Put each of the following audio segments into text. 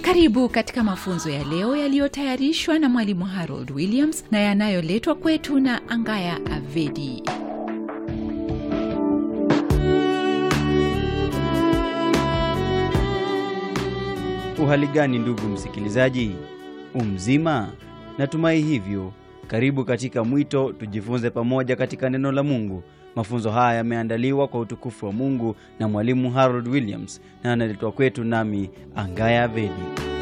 Karibu katika mafunzo ya leo yaliyotayarishwa na mwalimu Harold Williams na yanayoletwa kwetu na Angaya Avedi. Uhali gani ndugu msikilizaji, umzima? Natumai hivyo. Karibu katika mwito tujifunze pamoja katika neno la Mungu. Mafunzo haya yameandaliwa kwa utukufu wa Mungu na mwalimu Harold Williams na analetwa kwetu nami Angaya Avedi.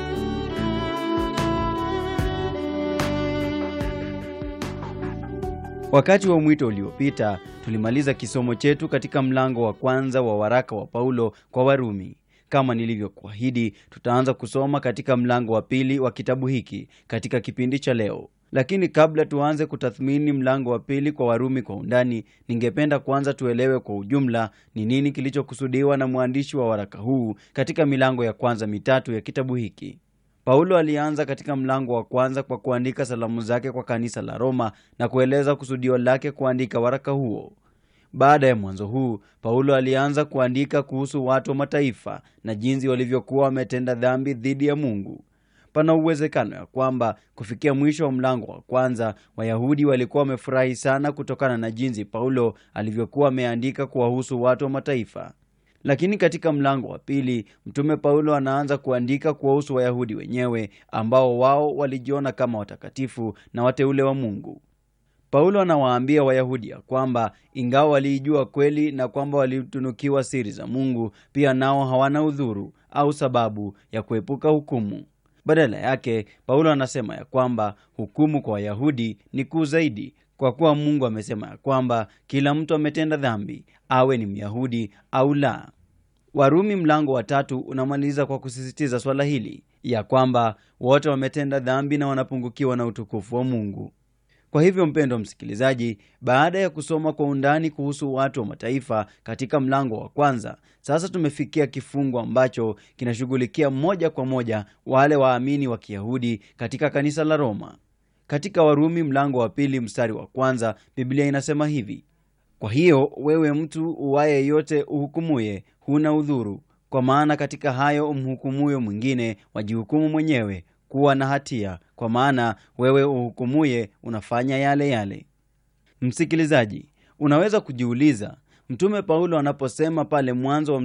Wakati wa mwito uliopita tulimaliza kisomo chetu katika mlango wa kwanza wa waraka wa Paulo kwa Warumi. Kama nilivyokuahidi, tutaanza kusoma katika mlango wa pili wa kitabu hiki katika kipindi cha leo. Lakini kabla tuanze kutathmini mlango wa pili kwa Warumi kwa undani, ningependa kwanza tuelewe kwa ujumla ni nini kilichokusudiwa na mwandishi wa waraka huu katika milango ya kwanza mitatu ya kitabu hiki. Paulo alianza katika mlango wa kwanza kwa kuandika salamu zake kwa kanisa la Roma na kueleza kusudio lake kuandika waraka huo. Baada ya mwanzo huu, Paulo alianza kuandika kuhusu watu wa mataifa na jinsi walivyokuwa wametenda dhambi dhidi ya Mungu. Pana uwezekano ya kwamba kufikia mwisho wa mlango wa kwanza, Wayahudi walikuwa wamefurahi sana kutokana na jinsi Paulo alivyokuwa ameandika kuwahusu watu wa mataifa. Lakini katika mlango wa pili, mtume Paulo anaanza kuandika kuwahusu Wayahudi wenyewe ambao wao walijiona kama watakatifu na wateule wa Mungu. Paulo anawaambia Wayahudi ya kwamba ingawa waliijua kweli na kwamba walitunukiwa siri za Mungu, pia nao hawana udhuru au sababu ya kuepuka hukumu. Badala yake, Paulo anasema ya kwamba hukumu kwa Wayahudi ni kuu zaidi, kwa kuwa Mungu amesema ya kwamba kila mtu ametenda dhambi, awe ni Myahudi au la. Warumi mlango wa tatu unamaliza kwa kusisitiza swala hili ya kwamba wote wametenda dhambi na wanapungukiwa na utukufu wa Mungu. Kwa hivyo mpendo msikilizaji, baada ya kusoma kwa undani kuhusu watu wa mataifa katika mlango wa kwanza, sasa tumefikia kifungu ambacho kinashughulikia moja kwa moja wale waamini wa Kiyahudi katika kanisa la Roma. Katika Warumi mlango wa pili mstari wa kwanza, Biblia inasema hivi: kwa hiyo wewe mtu uwaye yote uhukumuye, huna udhuru, kwa maana katika hayo umhukumuyo mwingine wajihukumu mwenyewe kuwa na hatia, kwa maana wewe uhukumuye unafanya yale yale. Msikilizaji, unaweza kujiuliza mtume Paulo anaposema pale mwanzo wa